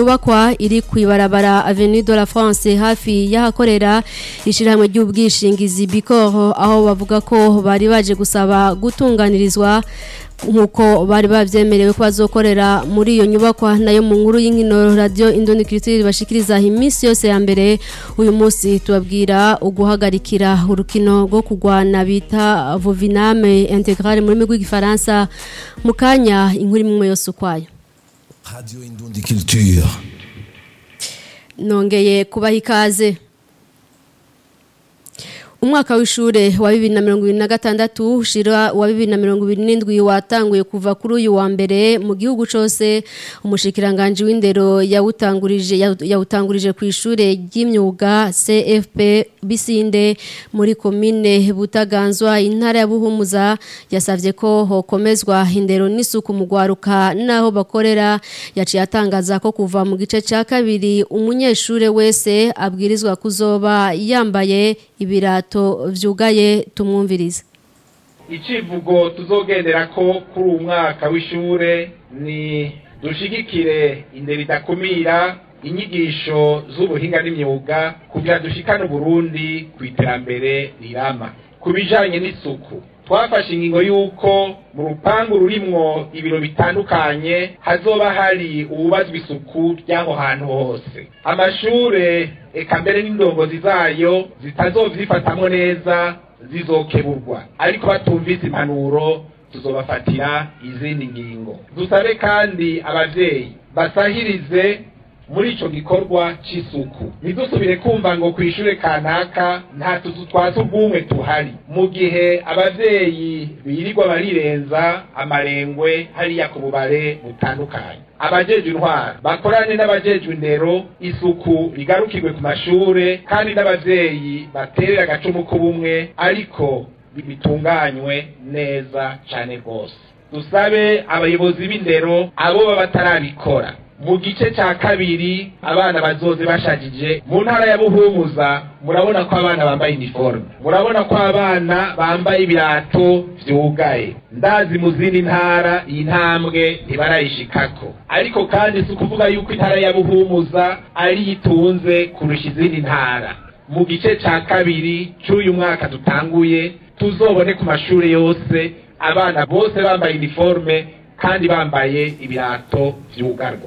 nyubakwa iri kwibarabara Avenue de la France hafi y'ahakorera ishiramwe ry'ubwishingizi Bicor aho bavuga ko bari baje gusaba gutunganirizwa nkuko bari bavyemerewe ko bazokorera muri iyo nyubakwa nayo mu nkuru y'inkino radio Indoni Culture bashikiriza iminsi yose ya mbere uyu munsi tubabwira uguhagarikira urukino rwo kugwana bita Voviname Integral muri migwi gifaransa mukanya inkuru imwe yose ukwayo Radio Indundi Culture. nongeye kubaha ikaze umwaka w'ishure wa bibiri na mirongo ibiri na gatandatu ushira wa bibiri na mirongo ibiri n'indwi watanguye kuva kuri uyu wa mbere mu gihugu cose umushikiranganji w'indero yawutangurije yawutangurije ku ishure ry'imyuga CFP Bisinde muri komine Butaganzwa intara ya Buhumuza yasavye ko hokomezwa indero n'isuku mu gwaruka naho bakorera yaciye atangaza ko kuva mu gice ca kabiri umunyeshure wese abwirizwa kuzoba yambaye ibirato vyugaye tumwumvirize icivugo tuzogendera ko kuri uwu mwaka w'ishure ni dushigikire indero idakumira inyigisho z'ubuhinga n'imyuga kugira dushikane Burundi ku iterambere rirama ku bijanye n'isuku twafashe ingingo y'uko mu rupangu rurimwo ibiro bitandukanye hazoba hari ububazwa isuku ry'aho hantu hose amashure eka mbere n'indongozi zayo zitazovyifatamwo neza zizokeburwa ariko batumvise impanuro tuzobafatira izindi ngingo dusabe kandi abavyeyi basahirize muri ico gikorwa c'isuku ntidusubire kumva ngo kw'ishure kanaka nta tuzu twa sugumwe tuhari mu gihe abavyeyi birirwa barirenza amarengwe hariya ku bubare butandukanye abajejwe intwara bakorane n'abajejwe indero isuku rigarukirwe ku mashure kandi n'abavyeyi baterera agacumu k'ubumwe ariko bitunganywe neza cane rwose dusabe abayobozi b'indero abo baba batarabikora mu gice cya kabiri abana bazoze bashajije mu ntara ya buhumuza murabona ko abana bambaye iniforme murabona ko abana bambaye ibirato vyugaye ndazi mu zindi ntara iyi ntambwe ntibarayishikako ariko kandi si ukuvuga yuko intara ya buhumuza ari itunze kurusha izindi ntara mu gice cya kabiri cy'uyu mwaka dutanguye tuzobone ku mashuri yose abana bose bambaye iniforme kandi bambaye ibirato vyugarwa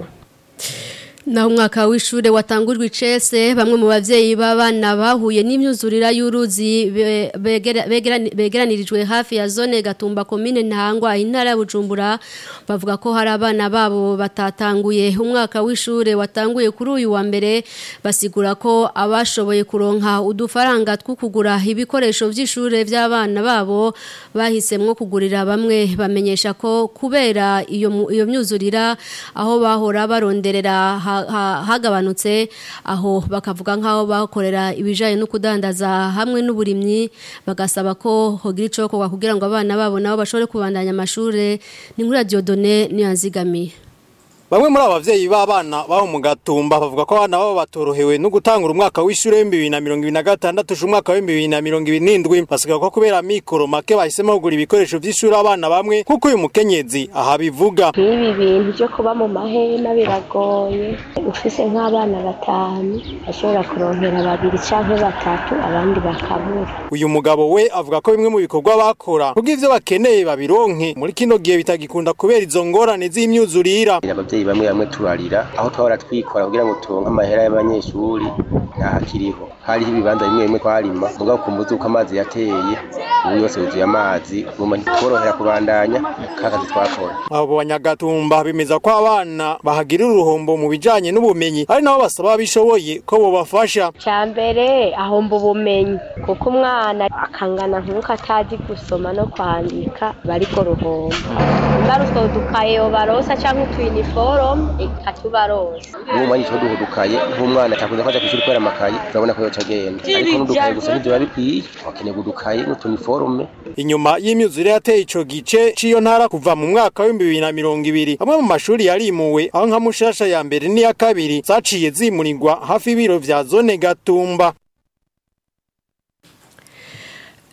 naho umwaka w'ishure watangujwe icese bamwe mu bavyeyi b'abana bahuye n'imyuzurira y'uruzi be- begera- begerani- begeranirijwe hafi ya zone gatumba komine ntangwa intara ya bujumbura bavuga ko hari abana babo batatanguye umwaka w'ishure watanguye kuri uyu wa mbere basigura ko abashoboye kuronka udufaranga two kugura ibikoresho vy'ishure vy'abana babo bahisemwo kugurira bamwe bamenyesha ko kubera iyo mu- iyo myuzurira aho bahora baronderera ha- ha- hagabanutse aho bakavuga nk'aho bakorera ibijanye no kudandaza hamwe n'uburimyi bagasaba ko hogira icokorwa kugira ngo abana babo nabo bashobore kubandanya amashure ni nkuri ya Dieudonné niyanzigamiye Bamwe muri abavyeyi b'abana baho mu gatumba bavuga ko abana babo batorohewe no gutangura umwaka w'ishure w'ibihumbi bibiri na mirongo ibiri na gatandatu uje umwaka w'ibihumbi bibiri na mirongo ibiri n'indwi basigaye ko kubera mikoro make bahisemo kugura ibikoresho vy'ishure abana bamwe nk'uko uyu mukenyezi aha bivuga nk'ibi bintu byo kuba mu mahema biragoye ufise nk'abana batanu ashobora kuronkera babiri canke batatu abandi bakabura uyu mugabo we avuga ko bimwe mu bikorwa bakora kuko ivyo bakeneye babironke muri kino gihe bitagikunda kubera izo ngorane z'imyuzurira abavyeyi bamwe bamwe turarira aho twahora twikora kugira ngo turonke amahera y'abanyeshuri ntahakiriho hariho ibibanza bimwe bimwe twarima mugabo ku mbuzi uko amazi yateye ubu yose yuzuye amazi buma ntitworohera kubandanya kakazi twakora abo banyagatumba bemeza ko abana bahagirira uruhombo mu bijanye n'ubumenyi ari nabo basaba abishoboye ko bobafasha ca mbere ahomba ubumenyi kuko umwana akangana nk'uko atazi gusoma no kwandika bariko ruhomba mbari utwo dukaye barosa canke utuyiniforume ikatubarosa ubu mwanya cyo duhudukaye nk'umwana atakunze kwaja kwishuri kubera amakaye turabona ko yoca agenda ariko n'udukaye gusa ntivyo bikwiye wakeneye udukaye n'utuniforume inyuma y'imyuzure yateye ico gice c'iyo ntara kuva mu mwaka w'ibihumbi bibiri na mirongo ibiri amwe mu mashuri yarimuwe aho nka mushasha ya mbere n'iya kabiri zaciye zimurirwa hafi y'ibiro vya zone gatumba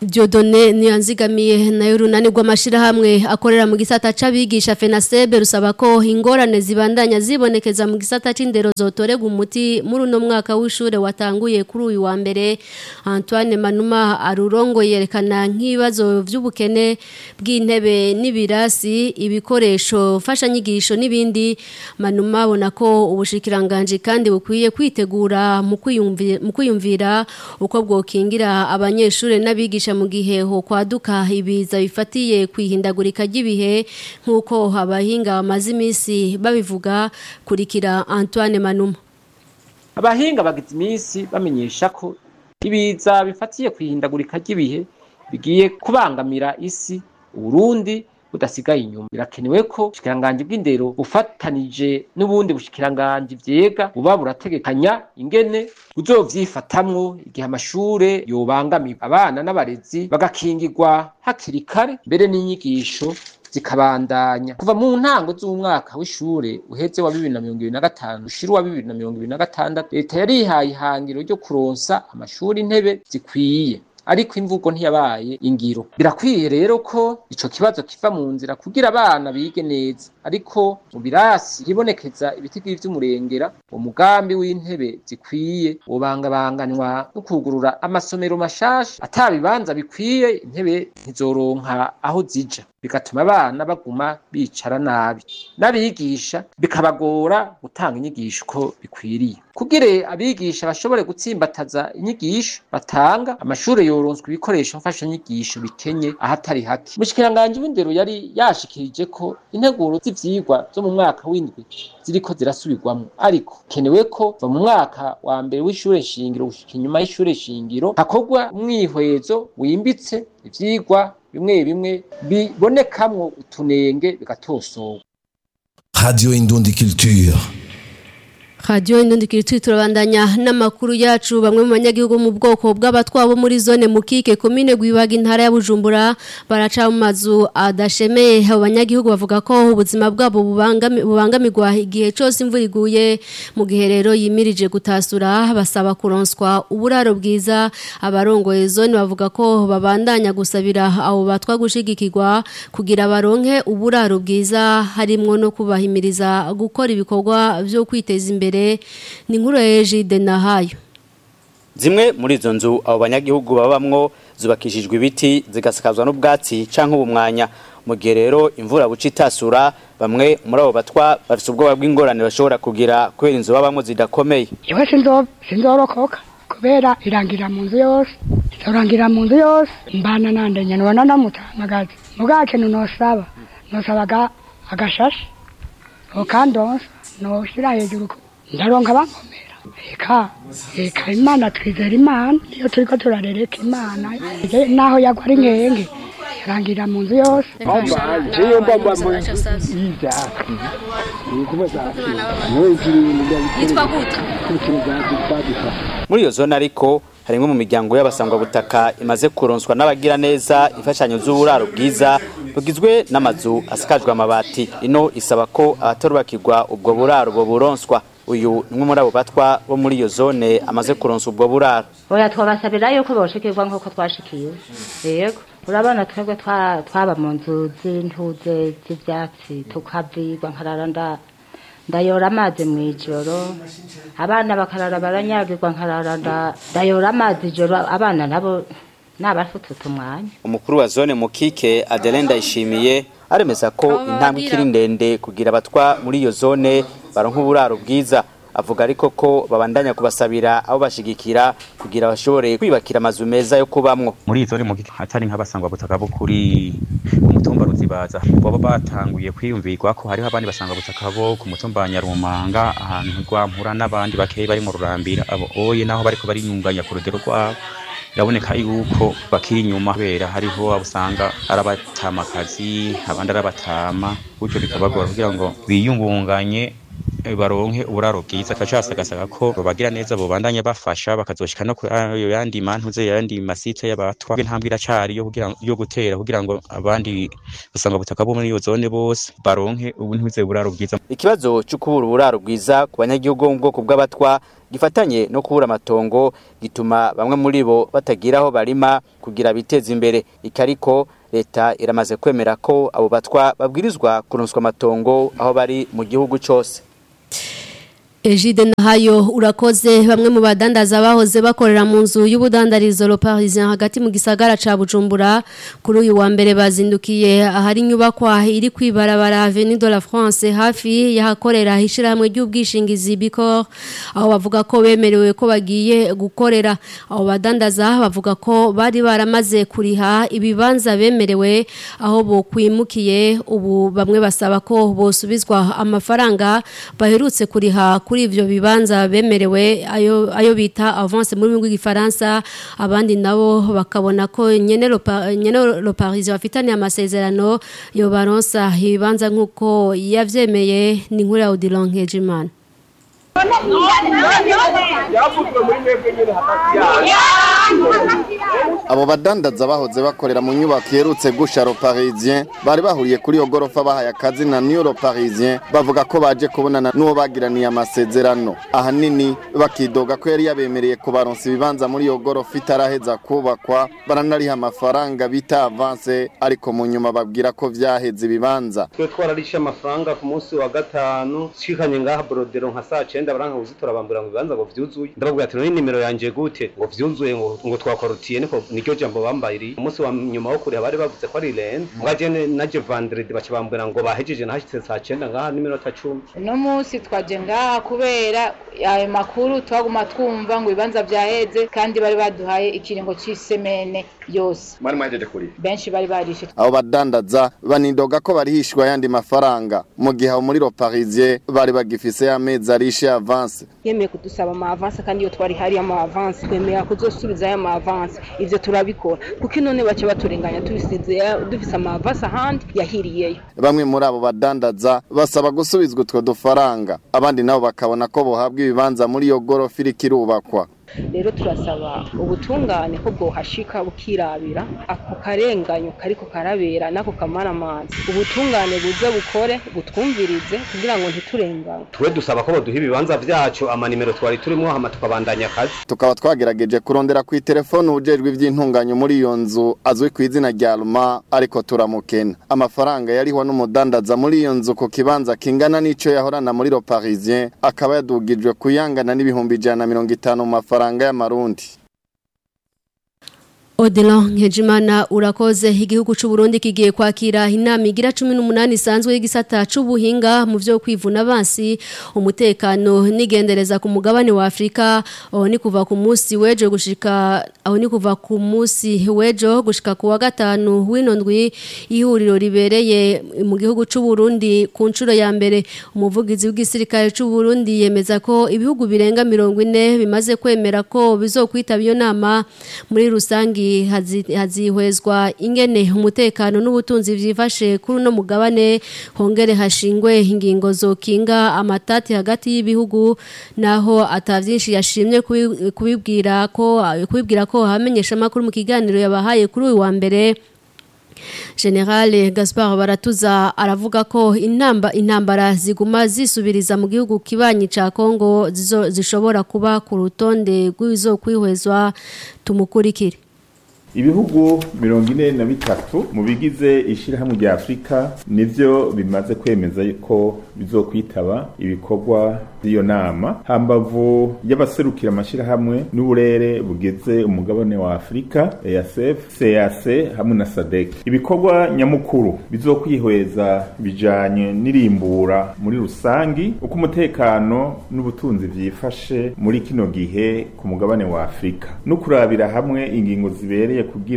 Diodone niyanzigamiye nayo runani rw'amashirahamwe akorera mu gisata c'abigisha FENASEB rusaba ko ingorane zibandanya zibonekeza mu gisata c'indero zotorega umuti muri uno mwaka w'ishure watanguye kuri uyu wa mbere Antoine Manuma arurongo yerekana nk'ibibazo vy'ubukene bw'intebe n'ibirasi ibikoresho fashanyigisho n'ibindi Manuma abona ko ubushikiranganje kandi bukwiye kwitegura mu kwiyumvira mu kwiyumvira uko bwokingira abanyeshure n'abigisha mu gihe ho kwaduka ibiza bifatiye kwihindagurika ry'ibihe nk'uko abahinga bamaze iminsi babivuga kurikira Antoine Manuma abahinga bagize iminsi bamenyesha ko ibiza bifatiye kwihindagurika ry'ibihe bigiye kubangamira isi uburundi budasigaye inyuma birakenewe ko ubushikiranganje bw'indero bufatanije n'ubundi bushikiranganje vyega buba burategekanya ingene buzovyifatamwo igihe amashure yobangamiwe abana n'abarezi bagakingirwa hakiri kare mbere n'inyigisho zikabandanya kuva mu ntango z'umwaka w'ishure uheze wa bibiri na mirongo ibiri na gatanu ushira uwa bibiri na mirongo ibiri na gatandatu leta yarihaye ihangiro ryo kuronsa amashuri intebe zikwiye ariko imvugo ntiyabaye ingiro birakwiye rero ko ico kibazo kiva mu nzira kugira abana bige neza ariko mu birasi hibonekeza ibitigiri vy'umurengera umugambi w'intebe zikwiye wobangabanganwa no kugurura amasomero mashasha atabibanza bikwiye intebe ntizoronka aho zija bigatuma abana baguma bicara nabi n'abigisha bikabagora gutanga inyigisho uko bikwiriye kugire abigisha bashobore gutsimbataza inyigisho batanga amashure yoronswa ibikoresho mfashanyigisho bikenye ahatari hake umushikiranganji w'indero yari yashikirije ko integuro z'ivyigwa zo mu mwaka w'indwi ziriko zirasubirwamwo ariko kenewe ko va mu mwaka wa mbere w'ishure shingiro gushika inyuma y'ishure shingiro hakorwa umwihwezo wimbitse ivyigwa bimwe bimwe bibonekamwo utunenge bigatosorwa Radio Indundi Culture. Radio Indundi Kirituye turabandanya n'amakuru yacu bamwe mu banyagihugu mu bwoko bw'abatwabo muri zone mukike komine gwibaga intara ya Bujumbura baraca mu mazu adashemeye abo banyagihugu bavuga ko ubuzima bwabo bubangami- bubangamirwa igihe cyose imvura iguye mu gihe rero yimirije gutasura basaba kuronswa uburaro bwiza abarongoye zone bavuga ko babandanya gusabira abo batwa gushigikirwa kugira baronke uburaro bwiza harimwo no kubahimiriza gukora ibikorwa byo kwiteza imbere ni nkuru ya Ejide Nahayo Zimwe muri izo nzu abo banyagihugu babamwo zubakishijwe ibiti zigasakazwa n'ubwatsi canke ubumwanya mu gihe rero imvura buca itasura bamwe muri abo batwa bafite ubwoba bw'ingorane bashobora kugira kubera inzu babamwo zidakomeye iwe sinzo sinzorokoka kubera irangira mu nzu yose izorangira mu nzu yose mbana nande nyene wana namutamagazi muga kintu nosaba nosabaga agashashe okandonsa noshira hejuru ko ndaronka bankomera eka eka imana twizera imana iyo turiko turarereka imana Je- naho yagwa ari nkenge irangira mu nzu yose yitwa gute muri iyo zone ariko harimwe mu miryango y'abasangwa butaka imaze kuronswa n'abagira neza imfashanyo z'uburaro bwiza bugizwe n'amazu asakajwe amabati ino isaba ko abatarubakirwa ubwo buraro bo buronswa uyu ni umwe muri abo batwa bo muri iyo zone amaze kuronsa ubwo buraro oya twabasabira yuko boshikirwa nk'uko twashikiwe yego urabona twebwe twa- twaba mu nzu z'intuze z'ivyatsi tukavyigwa nkarara nda ndayora amazi mu ijoro abana bakarara baranyagirwa nkarara nda- ndayora amazi ijoro abana nabo nabafututa umwanya umukuru wa zone mukike Adeline Ndayishimiye aremeza ko Abo intambwe bababwira. ikiri ndende kugira abatwa muri iyo zone baronka uburaro bwiza avuga ariko ko babandanya kubasabira abo bashigikira kugira bashobore kwibakira amazu meza yo kubamwo muri izo ni mu gihe hatari nk'abasangwa butaka bo kuri umutumba ruzibaza baba batanguye kwiyumvirwa ko hariho abandi basanga butaka bo ku mutumba wa nyarumanga ahantu rwampura n'abandi bakeyi bari mu rurambira abo oye naho bariko bariyunganya ku rugero rwabo biraboneka yuko bakiri inyuma kubera hariho abo usanga ari abatamakazi abandi ari abatama gutyo bikabagora kugira ngo biyungunganye baronke uburaro bwiza kacasagasaka ko babagira neza bobandanya bafasha bakazoshika no ku ayo yandi mantuze yandi masite y'abatwa intambwe iracari yo kugira yo gutera kugira ngo abandi basanga butaka bo muri iyo zone bose baronke ubu ntuze uburaro bwiza ikibazo cyo kubura uburaro bwiza ku banyagihugu mu bwoko bw'abatwa gifatanye no kubura amatongo gituma bamwe muri bo batagira aho barima kugira biteze imbere ikariko leta iramaze kwemera ko abo batwa babwirizwa kuronswa amatongo aho bari mu gihugu cyose Ejide Nahayo urakoze bamwe mu badandaza bahoze bakorera mu nzu y'ubudandarizo Le Parisien hagati mu gisagara ca Bujumbura kuri uyu wa mbere bazindukiye ahari inyubakwa iri kwibarabara Avenue de la France hafi yahakorera hishiramwe ry'ubwishingizi Bicor aho bavuga ko bemerewe ko bagiye gukorera aho badandaza bavuga ko bari baramaze kuriha ibibanza bemerewe aho bo kwimukiye ubu bamwe basaba ko bosubizwa amafaranga baherutse kuriha kuri ivyo bibanza bemerewe ayo ayo bita avance muri rwego rw'igifaransa abandi nabo bakabona ko nyene lo nyene lo Paris bafitanye amasezerano yo baronsa ibibanza nkuko yavyemeye ni nkuru ya Odilon Nkejimana abo badandaza bahoze bakorera mu nyubako iherutse gusha ro parisien bari bahuriye kuri iyo gorofa bahaye akazi na new ro parisien bavuga ko baje kubonana n'uwo bagiraniye amasezerano ahanini bakidoga ko yari yabemereye kubaronsa ibibanza muri iyo gorofa itaraheza kubakwa baranariha amafaranga bita avance ariko mu nyuma babwira ko vyaheze ibibanza twe twararishe amafaranga ku munsi wa gatanu shikanye ngaha borodero nka saa cenda baranka kuzitora bambwira ngo ibibanza ngo vyuzuye ndababwira ati none nimero yanje gute ngo vyuzuye ngo ngo twakorutiye niko niryo jambo bambayiriye umunsi wa nyuma wo kuriha bari bavuze ko ari rende mwaje naje vendredi baca bambwira ngo bahejeje nahashitse saa cenda ngaha n'iminota cumi uno munsi twaje ngaha kubera ayo makuru twaguma twumva ngo ibibanza vyaheze kandi bari baduhaye ikiringo c'isemene yose mwari mwahejeje kuri benshi bari barishe abo badandaza banidoga ko barihishwa ayandi mafaranga mu gihe aho muri ro parisien bari bagifise amezi arishe avance yemeye kudusaba ama avance kandi iyo twari hari ama avance twemera kuzosubiza aya ma avance ivyo turabikora kuko none bace baturenganya tubisize dufise ama avance ahandi yahiriyeyo bamwe muri abo badandaza basaba gusubizwa utwo dufaranga abandi nabo bakabona ko bohabwa ibibanza muri iyo gorofa iriko irubakwa rero turasaba ubutungane ko bwohashika bukirabira ako karenganyo kariko karabera nako kamara amazi ubutungane buze bukore butwumvirize kugira ngo ntiturengane twe dusaba ko baduha ibibanza vyacu amanimero twari turimo hama tukabandanya akazi tukaba twagerageje kurondera ku telefone ujejwe ivy'intunganyo muri iyo nzu azwi ku izina rya Ruma ariko turamukena amafaranga yarihwa n'umudandaza muri iyo nzu ku kibanza kingana n'ico yahorana muri Le Parisien akaba yadugijwe kuyangana n'ibihumbi ijana na mirongo itanu mu mafaranga y'amarundi Odilon Nkejimana urakoze igihugu c'u Burundi kigiye kwakira inama igira 18 isanzwe y'igisata c'ubuhinga mu vyo kwivuna abansi umutekano nigendereza ku mugabane wa Afrika aho ni kuva ku munsi wejo gushika aho ni kuva ku munsi wejo gushika ku wa gatanu w'inondwi ihuriro ribereye mu gihugu c'u Burundi ku ncuro ya mbere umuvugizi w'igisirikare c'u Burundi yemeza ko ibihugu birenga 40 bimaze kwemera ko bizokwitaba iyo nama muri rusangi hazihwezwa ingene umutekano n'ubutunzi byifashe kuri uno mugabane hongere hashingwe ingingo zokinga amatati hagati y'ibihugu naho atavyinshi yashimye kubibwira ko kubibwira ko hamenyesha makuru mu kiganiro yabahaye kuri uyu wa mbere General Gaspard Baratuza aravuga ko intamba intambara ziguma zisubiriza mu gihugu kibanyi ca Kongo zishobora kuba ku rutonde rw'izo kwihwezwa tumukurikire ibihugu mirongo ine na bitatu mu bigize ishyirahamwe rya afurika nivyo bimaze kwemeza ko bizokwitaba ibikorwa by'iyo nama hambavu y'abaserukira amashyirahamwe n'uburere bugeze umugabane wa afurika EASF CAC hamwe na SADC ibikorwa nyamukuru bizokwihweza bijanye n'irimbura muri rusangi uko umutekano n'ubutunzi vyifashe muri kino gihe ku mugabane wa afurika no kurabira hamwe ingingo zibereye kugira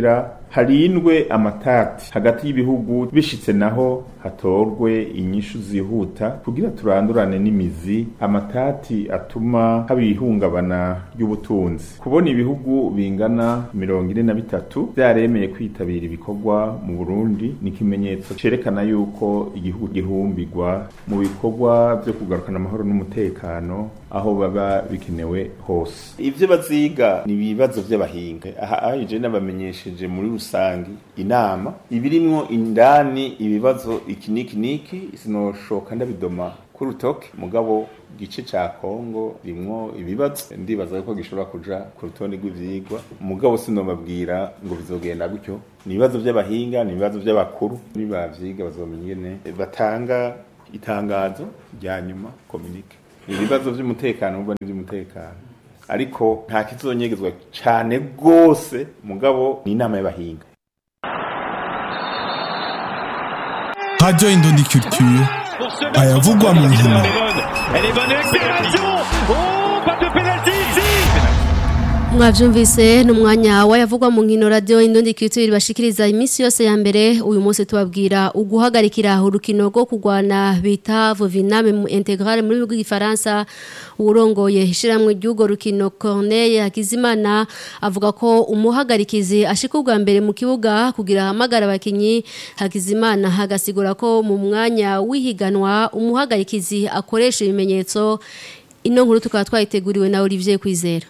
harindwe amatati hagati y'ibihugu bishitse naho hatorwe inyishu zihuta kugira turandurane n'imizi amatati atuma haba ihungabana ry'ubutunzi kubona ibihugu bingana mirongo ine na bitatu vyaremeye kwitabira ibikorwa mu Burundi ni ikimenyetso cerekana yuko igihugu gihumbirwa mu bikorwa vyo kugarukana amahoro n'umutekano aho baba bikenewe hose ivyo baziga ni ibibazo vy'abahinga aha aje n'abamenyesheje muri rusangi inama ibirimwo indani ibibazo iki niki niki sinoshoka ndabidoma ku rutoke mugabo gice ca Kongo rimwo ibibazo ndibaza ko gishobora kuja ku rutonde rw'ivyigwa mugabo sinomabwira ngo bizogenda gutyo ni ibibazo vy'abahinga ni ibibazo vy'abakuru nibavyiga bazomenya ingene batanga itangazo rya nyuma communique ibibazo vy'umutekano ubwo n'ivy'umutekano ariko nta kizonyegezwa cane gose mugabo ni inama y'abahinga Radio Indondi Culture ayavugwa mu nkino mwavyumvise ni umwanya wayavugwa mu nkino radio Indondi Culture bashikiriza iminsi yose ya mbere uyu munsi tubabwira uguhagarikira urukino rwo kugwana bita Voviname mu integral muri rw'igifaransa urongoye ishiramwe ry'ugo rukino Corneille Hakizimana avuga ko umuhagarikizi ashika ubwa mbere mu kibuga kugira hamagara abakinyi Hakizimana hagasigura ko mu mwanya wihiganwa umuhagarikizi akoresha ibimenyetso ino nkuru tukaba twayiteguriwe na Olivier Kwizera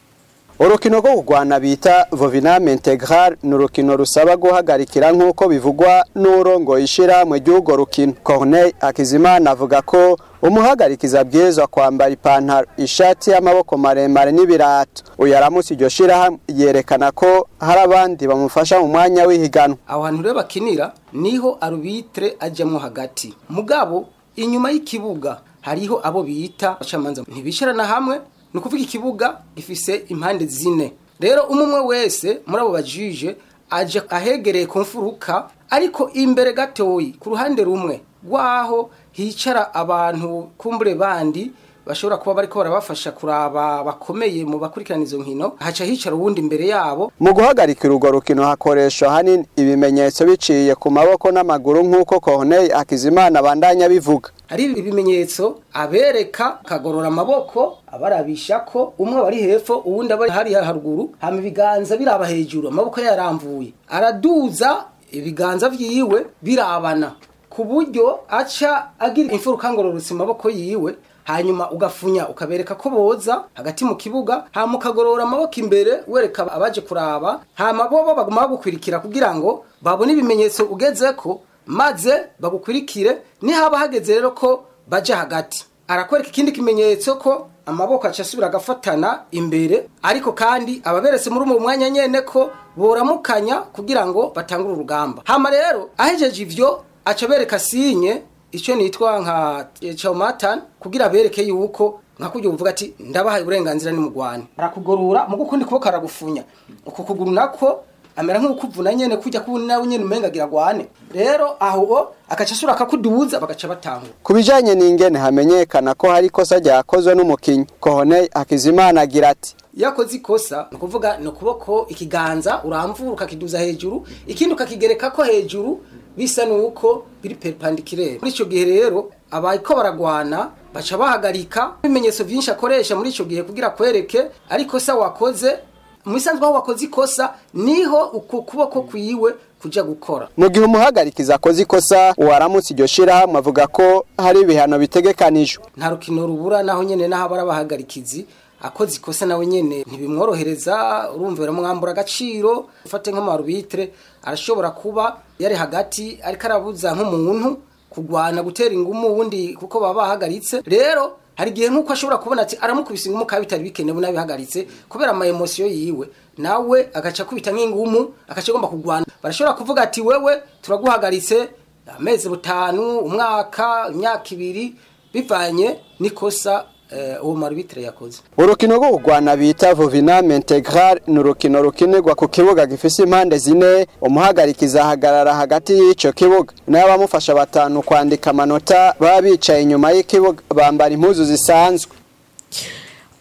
urukino rwo kurwana bita voviname integral ni urukino rusaba guhagarikira nk'uko bivugwa n'urongo ishira mu gihugu rukino corneille akizimana avuga ko umuhagarikiza abwirizwa kwambara ipantaro ishati y'amaboko maremare n'ibirato uyu aramutse iryo shirahamwe yerekana ko hari abandi bamufasha mu mwanya w'ihiganwa aho hantu rero bakinira niho arubitre ajyamo hagati mugabo inyuma y'ikibuga hariho abo bita abacamanza ntibisharana hamwe ni ukuvuga ikibuga gifise impande zine rero umwe wese muri abo bajije aje ahegereye ku mfuruka ariko imbere gatoyi ku ruhande rumwe rwaho hicara abantu kumbure bandi bashobora kuba bariko barabafasha kuraba bakomeye mu bakurikirana izo nkino haca hicara uwundi imbere yabo mu guhagarikira urwo rukino hakoreshwa hanini ibimenyetso biciye ku maboko n'amaguru nk'uko Corneille Akizimana bandanya bivuga hari ibimenyetso abereka kagorora amaboko abarabisha ko umwe bari hepfo uwundi abari hari haruguru hama ibiganza biraba hejuru amaboko yaramvuye araduza ibiganza vyiwe birabana ku buryo aca agira imfuruka ngororotse amaboko yiwe hanyuma ugafunya ukabereka ko boza hagati mu kibuga hama ukagorora amaboko imbere wereka abaje kuraba hama bo baguma bagukwirikira kugira ngo babone ibimenyetso ugeze ko maze bagukwirikire nihaba hageze rero ko baje hagati arakwereka ikindi kimenyetso ko amaboko aca asubira agafatana imbere ariko kandi ababeretse muri uwo mwanya nyene ko boramukanya kugira ngo batangure urugamba hama rero ahejeje ivyo aca bereka sinye icyo nitwa nka chomatan kugira bereke yuko nka kujya uvuga ati ndabahaye uburenganzira ni mugwane arakugorora mu gukundi kuboko aragufunya uko kuguru nako amera nk'ukuvuna nyene kujya kubona nawe nyene umenga gira gwane rero aho akaca asura akakuduza bagaca batangura ku bijanye n'ingene hamenyekana ko hari ikosa ryakozwe n'umukinyi Corneille Akizimana agira ati yakoze ikosa ni ukuvuga ni ukuboko ikiganza uramvura ukakiduza hejuru ikindi ukakigereka ko hejuru bisa nuko biri perpendiculaire muri ico gihe rero abayiko baragwana baca bahagarika ibimenyetso vyinshi akoresha muri ico gihe kugira kwereke ariko sa wakoze musanzwe aho wakoze ikosa niho uko kuboko kwiwe kuja gukora mu gihe umuhagarikiza akoze ikosa uwaramutse iryo shirahamwe avuga ko hari ibihano bitegekanijwe nta rukino rubura naho nyene naho barabahagarikizi akoze ikosa nawe nyene ntibimworohereza urumva biramwambura agaciro ufate nk'amarubitre arashobora kuba yari hagati ariko arabuza nk'umuntu kugwana gutera ingumu wundi kuko baba bahagaritse rero hari igihe nk'uko ashobora kubona ati aramukubise ingumu kandi bitari bikenewe n'abihagaritse kubera ama emosiyo yiwe nawe agaca akubita nk'ingumu agaca agomba kugwana barashobora kuvuga ati wewe turaguhagaritse amezi butanu umwaka imyaka ibiri bivanye n'ikosa uwo marubitire yakoze urukino rwo kurwana bita voviname integral ni urukino rukinirwa ku kibuga gifise impande zine umuhagarikiza ahagarara hagati y'ico kibuga nayo abamufasha batanu kwandika amanota baba bicaye inyuma y'ikibuga bambara impuzu zisanzwe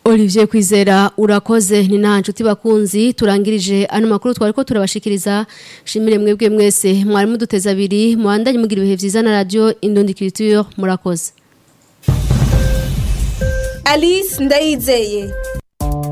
Olivier Kwizera urakoze ni nta nshuti bakunzi turangirije ano makuru twari ko turabashikiriza shimire mwebwe mwese mwari muduteza abiri muhandanye mugira ibihe vyiza na radio Indundi Culture murakoze Alice Ndayizeye